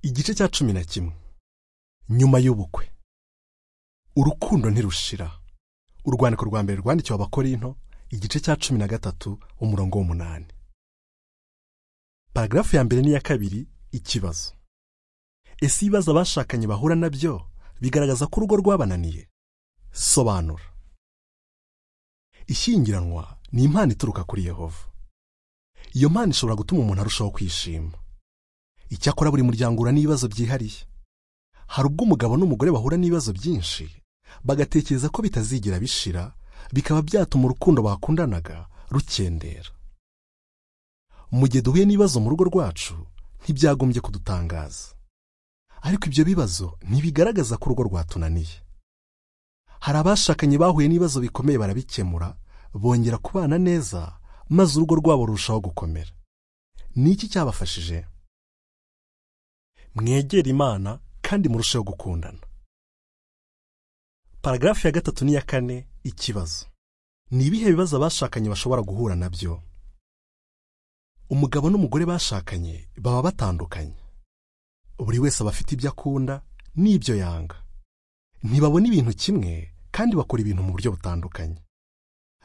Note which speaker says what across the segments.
Speaker 1: igice cya cumi na kimwe nyuma y'ubukwe urukundo ntirushira urwandiko rwa mbere rwandikiwe abakorinto igice cya cumi na gatatu umurongo w'umunani paragarafu ya mbere n'iya kabiri ikibazo ese ibibazo abashakanye bahura nabyo bigaragaza ko urugo rwabananiye sobanura ishyingiranwa ni impano ituruka kuri yehova iyo mpano ishobora gutuma umuntu arushaho kwishima icyakora buri muryango uhura n'ibibazo byihariye hari ubwo umugabo n'umugore bahura n'ibibazo byinshi bagatekereza ko bitazigira bishira bikaba byatuma urukundo bakundanaga rukendera mu gihe duhuye n'ibibazo mu rugo rwacu ntibyagombye kudutangaza ariko ibyo bibazo ntibigaragaza ko urugo rwatunaniye hari abashakanye bahuye n'ibibazo bikomeye barabikemura bongera kubana neza maze urugo rwabo rurushaho gukomera ni iki cyabafashije mwegera imana kandi murusheho gukundana paragarafu ya gatatu n'iya kane ikibazo ni ibihe bibazo abashakanye bashobora guhura nabyo umugabo n'umugore bashakanye baba batandukanye buri wese aba afite ibyo akunda n'ibyo yanga ntibabona ibintu kimwe kandi bakora ibintu mu buryo butandukanye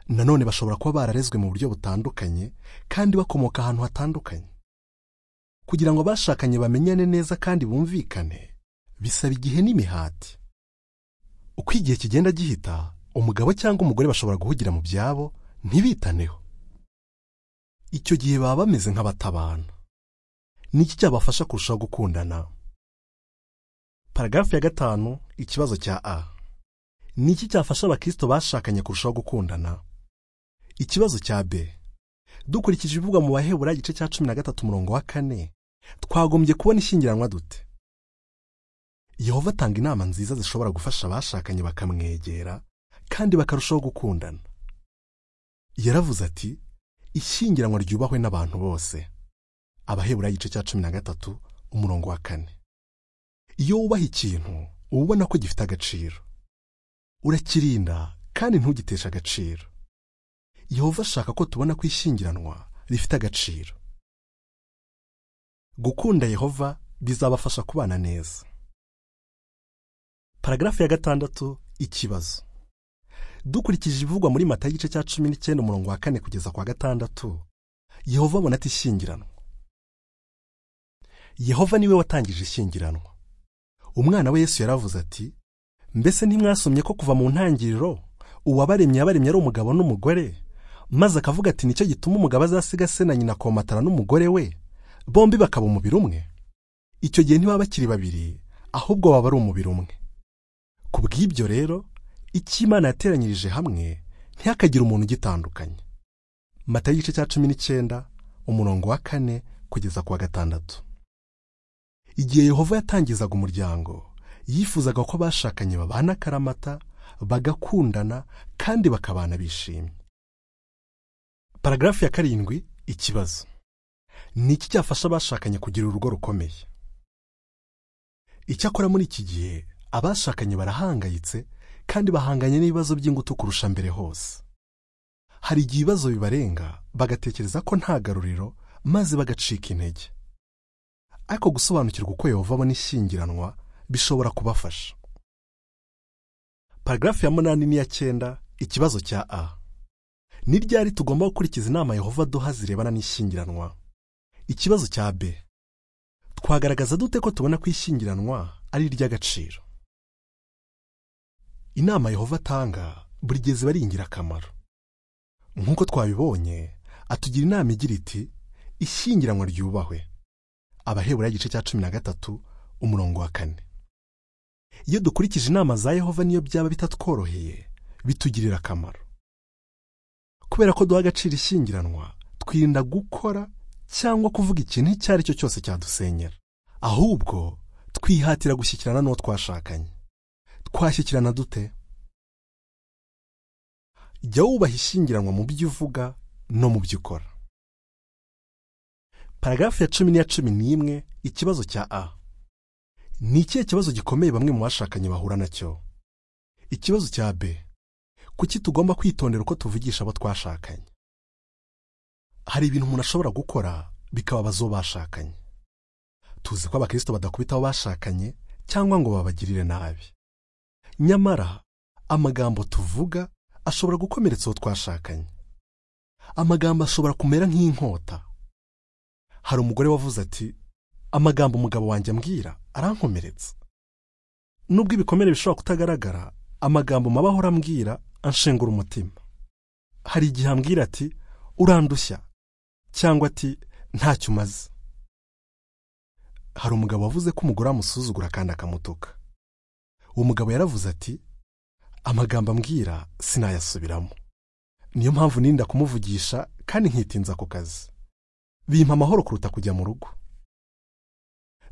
Speaker 1: nanone bashobora kuba bararezwe mu buryo butandukanye kandi bakomoka ahantu hatandukanye kugira ngo abashakanye bamenyane neza kandi bumvikane bisaba igihe n'imihati uko igihe kigenda gihita umugabo cyangwa umugore bashobora guhugira mu byabo ntibitaneho icyo gihe baba bameze nk'abatabana ni iki cyabafasha kurushaho gukundana paragarafu ya gatanu ikibazo cya a ni iki cyafasha abakirisito bashakanye kurushaho gukundana ikibazo cya b dukurikije ibivugwa mu bahebura igice cya cumi na gatatu umurongo wa kane twagombye kubona ishyingiranwa dute yehova atanga inama nziza zishobora gufasha abashakanye bakamwegera kandi bakarushaho gukundana yaravuze ati ishyingiranwa ryubahwe n'abantu bose abahebura igice cya cumi na gatatu umurongo wa kane iyo wubaha ikintu uba ubona ko gifite agaciro urakirinda kandi ntugiteshe agaciro yehova ashaka ko tubona ko ishyingiranwa rifite agaciro gukunda yehova bizabafasha kubana neza paragarafu ya gatandatu ikibazo dukurikije ibivugwa muri mata y'igice cya cumi n'icyenda umurongo wa kane kugeza kwa gatandatu yehova abona ati ishyingiranwa yehova niwe watangije ishyingiranwa umwana we yesu yaravuze ati mbese ntimwasomye ko kuva mu ntangiriro uwabaremye yabaremye ari umugabo n'umugore maze akavuga ati nicyo gituma umugabo azasiga se na nyina akomatana n'umugore we bombi bakaba umubiri umwe icyo gihe ntibaba bakiri babiri ahubwo baba ari umubiri umwe ku bw'ibyo rero icyo imana yateranyirije hamwe ntihakagire umuntu ugitandukanye mata y'igice cya cumi n'icyenda umurongo wa kane kugeza ku wa gatandatu igihe yehova yatangizaga umuryango yifuzaga ko abashakanye babana akaramata bagakundana kandi bakabana bishimye paragarafu ya karindwi ikibazo ni iki cyafasha abashakanye kugira urugo rukomeye icyakora muri iki gihe abashakanye barahangayitse kandi bahanganye n'ibibazo by'ingutu kurusha mbere hose hari igihe ibibazo bibarenga bagatekereza ko nta garuriro maze bagacika intege ariko gusobanukirwa uko yehova abona ishyingiranwa bishobora kubafasha paragarafu ya munani n'iya cyenda ikibazo cya a ni ryari tugomba gukurikiza inama yehova aduha zirebana n'ishyingiranwa ikibazo cya b twagaragaza dute ko tubona ko ishyingiranwa ari iry'agaciro inama yehova atanga buri gihe ziba ari ingirakamaro nk'uko twabibonye atugira inama igira iti ishyingiranwa ryubahwe abahebura igice cya cumi na gatatu umurongo wa kane iyo dukurikije inama za yehova niyo byaba bitatworoheye bitugirira akamaro kubera ko duha agaciro ishyingiranwa twirinda gukora cyangwa kuvuga ikintu icyo ari cyo cyose cyadusenyera ahubwo twihatira gushyikirana n'uwo twashakanye twashyikirana dute jya wubaha ishyingiranwa mu byo uvuga no mu byo ukora paragarafu ya cumi n'iya cumi n'imwe ikibazo cya a ni ikihe kibazo gikomeye bamwe mu bashakanye bahura nacyo ikibazo cya b kuki tugomba kwitondera uko tuvugisha abo twashakanye hari ibintu umuntu ashobora gukora bikababaza uwo bashakanye tuzi ko abakristo badakubita abo bashakanye cyangwa ngo babagirire nabi nyamara amagambo tuvuga ashobora gukomeretsa uwo twashakanye amagambo ashobora kumera nk'inkota hari umugore wavuze ati amagambo umugabo wanjye ambwira arankomeretsa nubwo ibikomere bishobora kutagaragara amagambo mabaho urambwira anshengura umutima hari igihe ambwira ati urandushya cyangwa ati ntacyo umaze hari umugabo wavuze ko umugore amusuzugura kandi akamutuka uwo mugabo yaravuze ati amagambo ambwira sinayasubiramo niyo mpamvu nirinda kumuvugisha kandi nkitinza ku kazi bimpa amahoro kuruta kujya mu rugo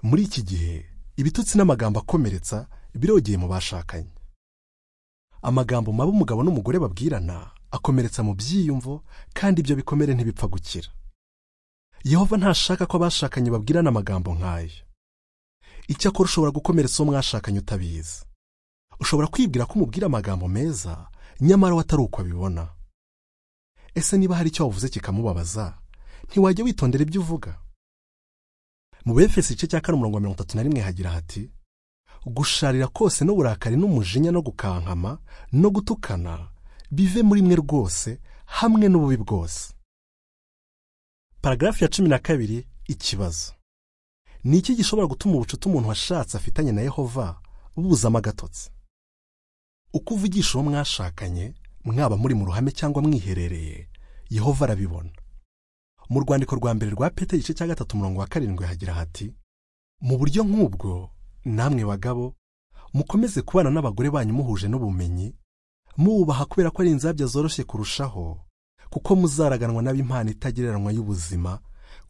Speaker 1: muri iki gihe ibitutsi n'amagambo akomeretsa birogeye mu bashakanye amagambo mabi umugabo n'umugore babwirana akomeretsa mu byiyumvo kandi ibyo bikomere ntibipfa gukira yehova ntashaka ko abashakanye babwirana amagambo nk'ayo icyakora ushobora gukomeretsa uwo mwashakanye utabizi ushobora kwibwira ko umubwira amagambo meza nyamara we atari uko abibona ese niba hari icyo wavuze kikamubabaza ntiwajya witondera ibyo uvuga mu befesi igice cya kane umurongo wa mirongo itatu na rimwe hagira hati gusharira kose n'uburakari n'umujinya no gukankama no gutukana bive muri mwe rwose hamwe n'ububi bwose paragarafu ya cumi na kabiri ikibazo ni iki gishobora gutuma ubucuti umuntu washatse afitanye na yehova bubuzamo agatotsi uko uvugisha uwo mwashakanye mwaba muri mu ruhame cyangwa mwiherereye yehova arabibona mu rwandiko rwa mbere rwa pete igice cya gatatu umurongo wa karindwi hagira hati mu buryo nk'ubwo namwe bagabo mukomeze kubana n'abagore banyu muhuje n'ubumenyi mububaha kubera ko ari inzabya zoroshye kurushaho kuko muzaraganwa n'ab'impano itagereranywa y'ubuzima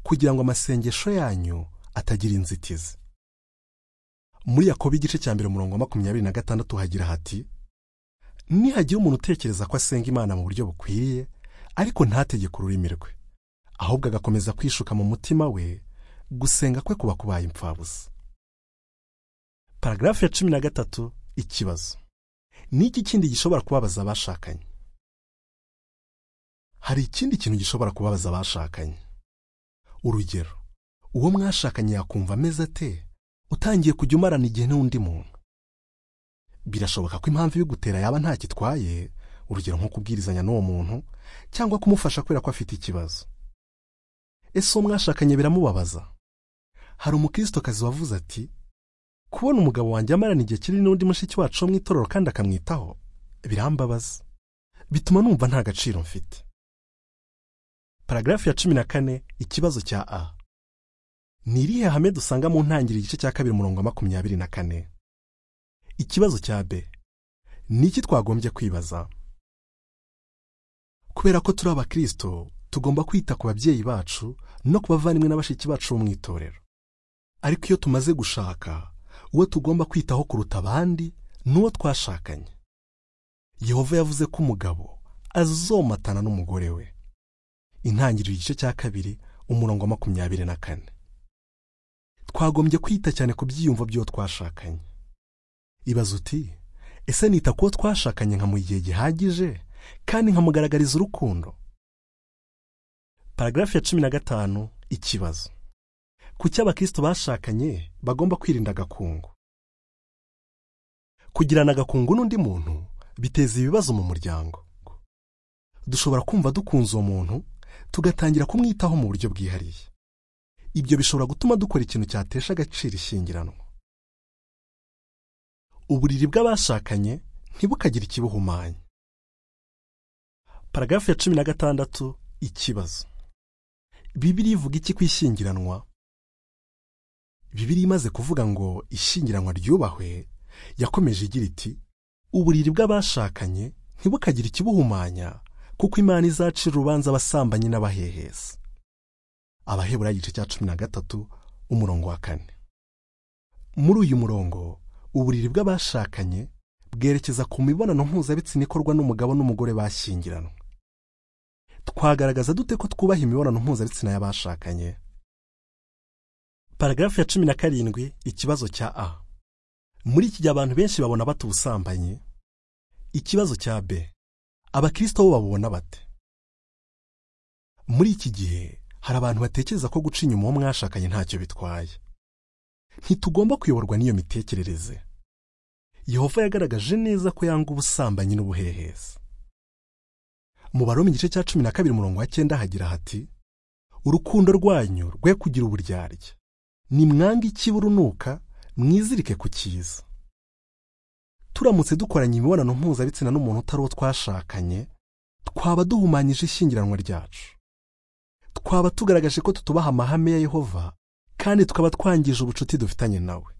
Speaker 1: kugira ngo amasengesho yanyu atagira inzitizi muri yakobo igice cya mbere umurongo wa makumyabiri na gatandatu hagira hati nihagira umuntu utekereza ko asenga imana mu buryo bukwiriye ariko ntategeke ururimi rwe ahubwo agakomeza kwishuka mu mutima we gusenga kwe kuba kubaye impfabusa paragarafu ya cumi na gatatu ikibazo ni iki kindi gishobora kubabaza abashakanye hari ikindi kintu gishobora kubabaza abashakanye urugero uwo mwashakanye yakumva ameze ate utangiye kujya umarana igihe n'undi muntu birashoboka ko impamvu ibigutera yaba ntakitwaye urugero nko kubwirizanya n'uwo muntu cyangwa kumufasha kubera ko afite ikibazo ese uwo mwashakanye biramubabaza hari umukristokazi wavuze ati kubona umugabo wanjye amarana igihe kinini n'undi mushiki wacu wo mu itorero kandi akamwitaho birambabaza bituma numva nta gaciro mfite paragarafu ya cumi na kane ikibazo cya a ni irihe hame dusanga mu ntangiriro igice cya kabiri umurongo wa makumyabiri na kane ikibazo cya b ni iki twagombye kwibaza kubera ko turi abakristo tugomba kwita ku babyeyi bacu no ku bavandimwe na bashiki bacu bo mu itorero ariko iyo tumaze gushaka uwo tugomba kwitaho kuruta abandi ni uwo twashakanye yehova yavuze ko umugabo azomatana n'umugore we intangiriro igice cya kabiri umurongo wa makumyabiri na kane twagombye kwita cyane ku byiyumvo by'uwo twashakanye ibaza uti ese nita ku wo twashakanye nka mu gihe gihagije kandi nkamugaragariza urukundo paragarafu ya cumi na gatanu ikibazo kuki abakristo bashakanye bagomba kwirinda agakungu kugirana agakungu n'undi muntu biteza ibibazo mu muryango dushobora kumva dukunze uwo muntu tugatangira kumwitaho mu buryo bwihariye ibyo bishobora gutuma dukora ikintu cyatesha agaciro ishyingiranwa uburiri bw'abashakanye ntibukagire ikibuhumanya paragarafu ya cumi na gatandatu ikibazo bibiri ivuga iki ku ishyingiranwa bibiri imaze kuvuga ngo ishyingiranwa ryubahwe yakomeje igira iti uburiri bw'abashakanye ntibukagire ikibuhumanya kuko imana izacira urubanza abasambanyi n'abahehesi abahebura igice cya cumi na gatatu umurongo wa kane muri uyu murongo uburiri bw'abashakanye bwerekeza ku mibonano mpuzabitsina ikorwa n'umugabo n'umugore bashyingiranwa twagaragaza dute ko twubaha imibonano mpuzabitsina y'abashakanye paragarafu ya cumi na karindwi ikibazo cya a muri iki gihe abantu benshi babona bata ubusambanyi ikibazo cya b abakristo bo babubona bate muri iki gihe hari abantu batekereza ko guca inyuma uwo mwashakanye ntacyo bitwaye ntitugomba kuyoborwa n'iyo mitekerereze yehova yagaragaje neza ko yanga ubusambanyi n'ubuhehesi mu baroma igice cya cumi na kabiri umurongo wa cyenda hagira hati urukundo rwanyu rwe kugira uburyarya nimwange ikibi urunuka mwizirike ku cyiza turamutse dukoranye imibonano mpuzabitsina n'umuntu utari uwo twashakanye twaba duhumanyije ishyingiranwa ryacu twaba tugaragaje ko tutubaha amahame ya yehova kandi tukaba twangije ubucuti dufitanye nawe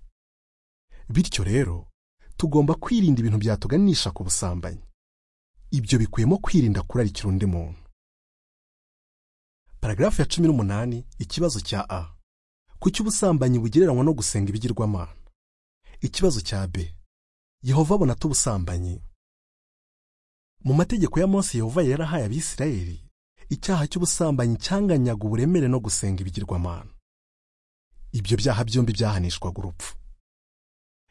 Speaker 1: bityo rero tugomba kwirinda ibintu byatuganisha ku busambanyi ibyo bikubiyemo kwirinda kurarikira undi muntu paragarafu ya cumi n'umunani ikibazo cya a kuki ubusambanyi bugereranywa no gusenga ibigirwamana ikibazo cya b yehova abona ubusambanyi mu mategeko ya Mose yehova yarahaye abisirayeli icyaha cy'ubusambanyi cyanganyaga uburemere no gusenga ibigirwamana ibyo byaha byombi byahanishwaga urupfu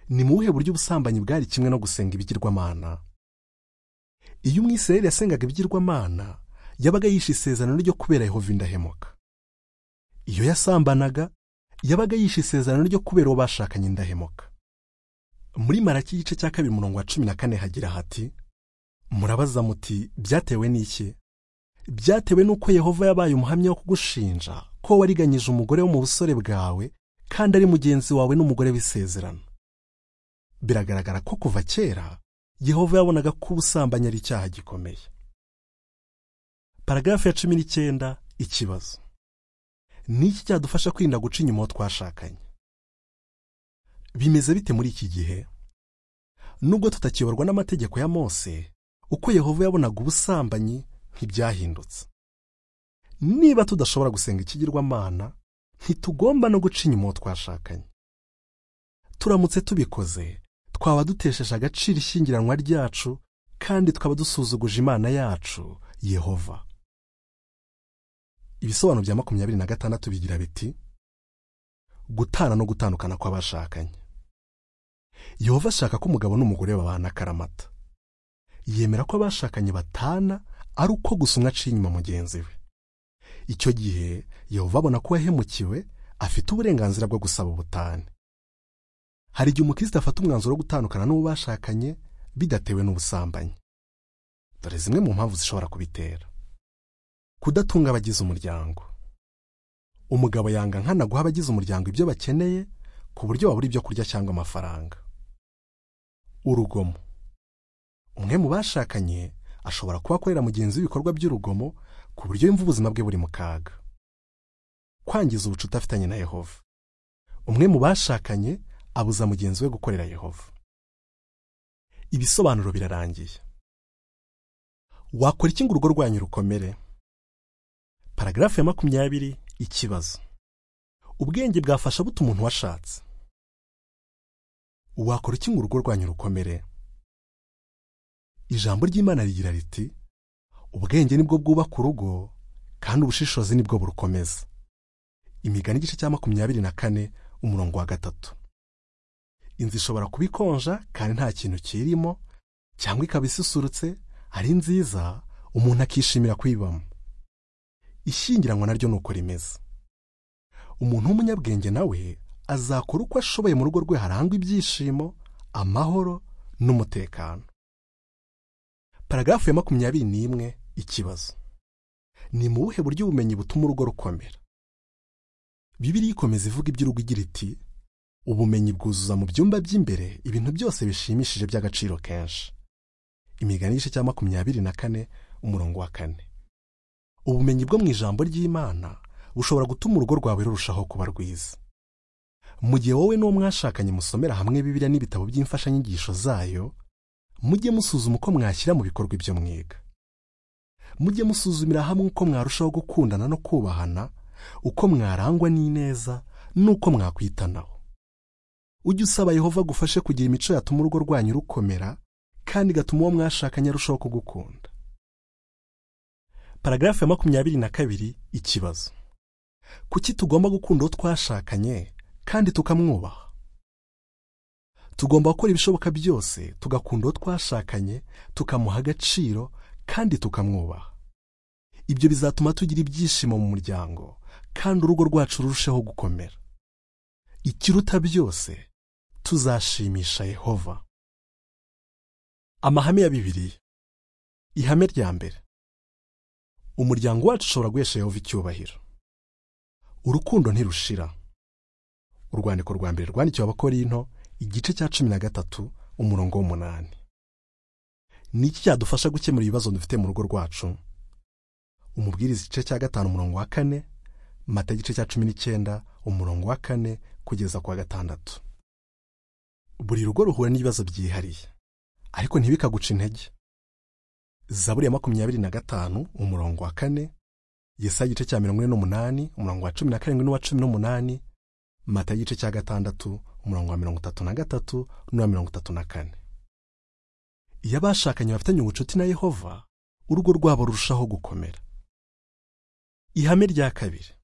Speaker 1: ni mu buhe buryo ubusambanyi bwari kimwe no gusenga ibigirwamana iyo umwisirayeli yasengaga ibigirwamana yabaga yishe isezerano ryo kubera yehova indahemuka iyo yasambanaga yabaga yishe isezerano ryo kubera uwo bashakanye indahemuka muri maraki igice cya kabiri umurongo wa cumi na kane hagira hati murabaza muti byatewe n'iki byatewe n'uko yehova yabaye umuhamya wo kugushinja ko wariganyije umugore wo mu busore bwawe kandi ari mugenzi wawe n'umugore w'isezerano biragaragara ko kuva kera yehova yabonaga ko ubusambanyi ari icyaha gikomeye paragarafu ya cumi n'icyenda ikibazo ni iki cyadufasha kwirinda guca inyuma uwo twashakanye bimeze bite muri iki gihe nubwo tutakiyoborwa n'amategeko ya mose uko yehova yabonaga ubusambanyi ntibyahindutse niba tudashobora gusenga ikigirwamana ntitugomba no guca inyuma uwo twashakanye turamutse tubikoze twaba dutesheje agaciro ishyingiranwa ryacu kandi twaba dusuzuguje imana yacu yehova ibisobanuro bya makumyabiri na gatandatu bigira biti gutana no gutandukana kw'abashakanye yehova ashaka ko umugabo n'umugore babana akaramata yemera ko abashakanye batana ari uko gusa umwe aciye inyuma mugenzi we icyo gihe yehova abona ko yahemukiwe afite uburenganzira bwo gusaba ubutane hari igihe umukristo afata umwanzuro wo gutandukana n'uwo bashakanye bidatewe n'ubusambanyi dore zimwe mu mpamvu zishobora kubitera kudatunga abagize umuryango umugabo yanga nkana guha abagize umuryango ibyo bakeneye ku buryo babura ibyo kurya cyangwa amafaranga urugomo umwe mu bashakanye ashobora kuba akorera mugenzi w'ibikorwa by'urugomo ku buryo yumva ubuzima bwe buri mu kaga kwangiza ubucuti afitanye na yehova umwe mu bashakanye abuza mugenzi we gukorera yehova ibisobanuro birarangiye wakora iki ngo urugo rwanyu rukomere paragarafu ya makumyabiri ikibazo ubwenge bwafasha buta umuntu washatse wakora iki ngo urugo rwanyu rukomere ijambo ry'imana rigira riti ubwenge nibwo bwubaka urugo kandi ubushishozi nibwo burukomeza imigani igice cya makumyabiri na kane umurongo wa gatatu inzu ishobora kuba ikonja kandi nta kintu kirimo cyangwa ikaba isusurutse ari nziza umuntu akishimira kuyibamo ishyingiranwa naryo ni uko rimeze umuntu w'umunyabwenge nawe azakora uko ashoboye mu rugo rwe harangwa ibyishimo amahoro n'umutekano paragarafu ya makumyabiri n'imwe ikibazo ni mu buhe buryo ubumenyi butuma urugo rukomera bibiriya ikomeza ivuga iby'urugo igira iti ubumenyi bwuzuza mu byumba by'imbere ibintu byose bishimishije by'agaciro kenshi imigani igice cya makumyabiri na kane umurongo wa kane ubumenyi bwo mu ijambo ry'imana bushobora gutuma urugo rwawe rurushaho kuba rwiza mu gihe wowe n'uwo mwashakanye musomera hamwe bibiliya n'ibitabo by'imfashanyigisho zayo mujye musuzuma uko mwashyira mu bikorwa ibyo mwiga mujye musuzumira hamwe uko mwarushaho gukundana no kubahana uko mwarangwa n'ineza n'uko mwakwitanaho ujye usaba yehova agufashe kugira imico yatuma urugo rwanyu rukomera kandi igatuma uwo mwashakanye arushaho kugukunda paragarafu ya makumyabiri na kabiri ikibazo kuki tugomba gukunda uwo twashakanye kandi tukamwubaha tugomba gukora ibishoboka byose tugakunda uwo twashakanye tukamuha agaciro kandi tukamwubaha ibyo bizatuma tugira ibyishimo mu muryango kandi urugo rwacu rurusheho gukomera ikiruta byose tuzashimisha yehova amahame ya bibiliya ihame rya mbere umuryango wacu ushobora guhesha yehova icyubahiro urukundo ntirushira urwandiko rwa mbere rwandikiwe abakorinto igice cya cumi na gatatu umurongo w'umunani ni iki cyadufasha gukemura ibibazo dufite mu rugo rwacu umubwiriza igice cya gatanu umurongo wa kane mata igice cya cumi n'icyenda umurongo wa kane kugeza ku wa gatandatu buri rugo ruhura n'ibibazo byihariye ariko ntibikaguca intege zaburi ya makumyabiri na gatanu umurongo wa kane yesaya igice cya mirongo ine n'umunani umurongo wa cumi na karindwi n'uwa cumi n'umunani mata igice cya gatandatu umurongo wa mirongo itatu na gatatu n'uwa mirongo itatu na kane iyo abashakanye bafitanye ubucuti na yehova urugo rwabo rurushaho gukomera ihame rya kabiri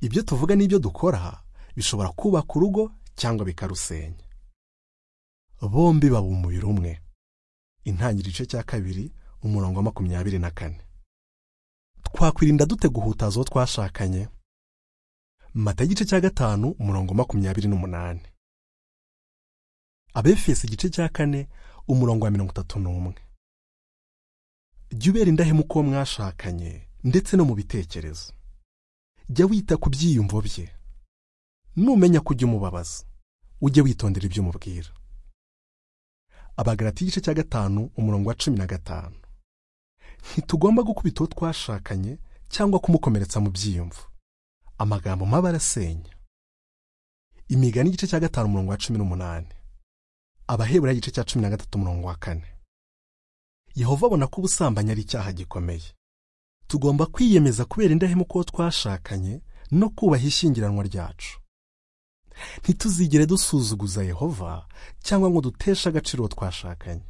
Speaker 1: ibyo tuvuga n'ibyo dukora bishobora kubaka urugo cyangwa bikarusenya bombi baba umubiri umwe intangiriro igice cya kabiri umurongo wa makumyabiri na kane twakwirinda dute guhutaza uwo twashakanye mata igice cya gatanu umurongo makumyabiri n'umunani abefesi igice cya kane umurongo wa mirongo itatu n'umwe jya ubera indahemuka uwo mwashakanye ndetse no mu bitekerezo jya wita ku byiyumvo bye numenya ko ujya umubabaza ujye witondera ibyo umubwira abagarati igice cya gatanu umurongo wa cumi na gatanu ntitugomba gukubita uwo twashakanye cyangwa kumukomeretsa mu byiyumvo amagambo mabi arasenya imigani igice cya gatanu umurongo wa cumi n'umunani abahebura igice cya cumi na gatatu umurongo wa kane yehova abona ko ubusambanyi ari icyaha gikomeye tugomba kwiyemeza kubera indahemuka uwo twashakanye no kubaha ishyingiranwa ryacu ntituzigere dusuzuguza yehova cyangwa ngo duteshe agaciro uwo twashakanye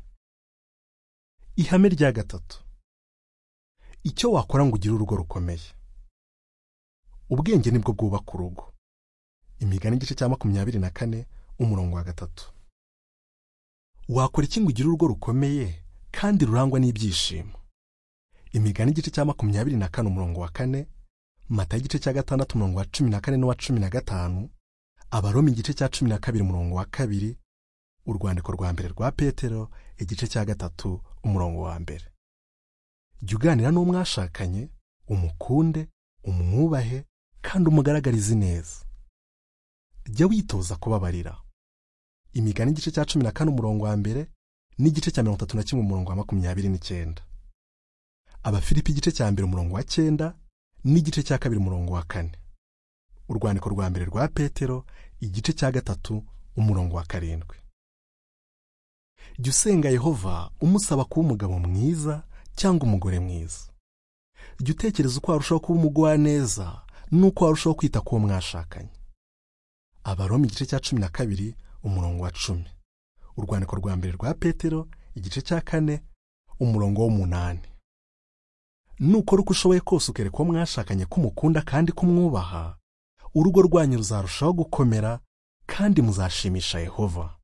Speaker 1: ihame rya gatatu icyo wakora ngo ugire urugo rukomeye ubwenge nibwo bwubaka urugo imigani igice cya makumyabiri na kane umurongo wa gatatu wakora iki ngo ugire urugo rukomeye kandi rurangwa n'ibyishimo imigani igice cya makumyabiri na kane umurongo wa kane mata igice cya gatandatu umurongo wa cumi na kane n'uwa cumi na gatanu abaroma igice cya cumi na kabiri umurongo wa kabiri urwandiko rwa mbere rwa petero igice cya gatatu umurongo wa mbere jya uganira n'umwashakanye umukunde umwubahe kandi umugaragarize neza jya witoza kubabarira imigani igice cya cumi na kane umurongo wa mbere n'igice cya mirongo itatu na kimwe umurongo wa makumyabiri n'icyenda abafilipi igice cya mbere umurongo wa cyenda n'igice cya kabiri umurongo wa kane urwandiko rwa mbere rwa petero igice cya gatatu umurongo wa karindwi jya usenga yehova umusaba kuba umugabo mwiza cyangwa umugore mwiza jya utekereza uko warushaho kuba umugwaneza n'uko warushaho kwita ku wo mwashakanye abaroma igice cya cumi na kabiri umurongo wa cumi urwandiko rwa mbere rwa petero igice cya kane umurongo w'umunani nukora uko ushoboye kose ukereka uwo mwashakanye ko umukunda kandi ko umwubaha urugo rwanyu ruzarushaho gukomera kandi muzashimisha yehova